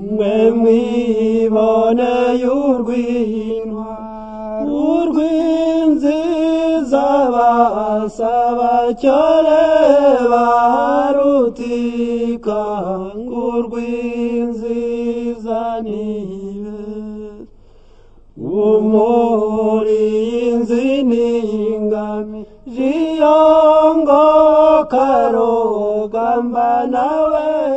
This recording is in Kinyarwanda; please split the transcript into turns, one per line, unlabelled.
mwe mwibone y'urw'intwari urw'inziza basaba cyane barutika ngo urw'inziza nibe umurinzi n'ingami jiyongo karogamba nawe